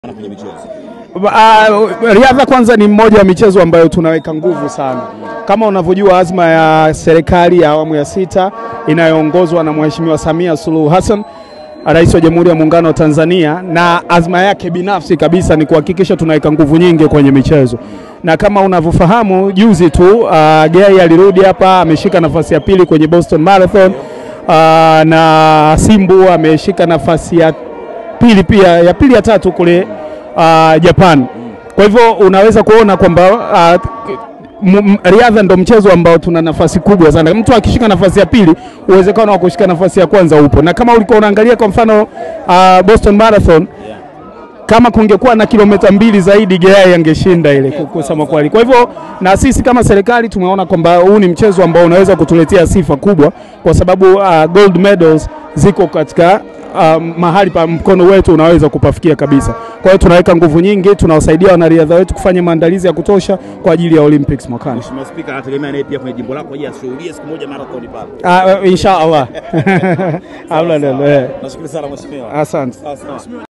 kwenye michezo? Uh, riadha kwanza ni mmoja wa michezo ambayo tunaweka nguvu sana. Kama unavyojua azma ya serikali ya awamu ya sita inayoongozwa na Mheshimiwa Samia Suluhu Hassan, Rais wa Jamhuri ya Muungano wa Tanzania, na azma yake binafsi kabisa ni kuhakikisha tunaweka nguvu nyingi kwenye michezo, na kama unavyofahamu juzi tu uh, Gay alirudi hapa ameshika nafasi ya pili kwenye Boston Marathon uh, na Simbu ameshika nafasi ya pili pia ya pili ya tatu kule uh, Japan. Kwa hivyo unaweza kuona kwamba uh, m- m- riadha ndo mchezo ambao tuna nafasi kubwa sana. Mtu akishika nafasi ya pili, uwezekano wa kushika nafasi ya kwanza upo, na kama ulikuwa unaangalia kwa mfano uh, Boston Marathon kama kungekuwa na kilomita mbili zaidi Geyai angeshinda ile kusema kweli. Kwa hivyo na sisi kama serikali tumeona kwamba huu ni mchezo ambao unaweza kutuletea sifa kubwa, kwa sababu uh, gold medals ziko katika uh, mahali pa mkono wetu unaweza kupafikia kabisa. Kwa hiyo tunaweka nguvu nyingi, tunawasaidia wanariadha wetu kufanya maandalizi ya kutosha kwa ajili ya Olympics mwakani. Mheshimiwa Spika anategemea naye pia kwenye jimbo lako aje ashuhudie siku moja marathon pale. Uh, insha Allah. Hamna neno, eh. Nashukuru sana mheshimiwa. Asante. Sawa sawa.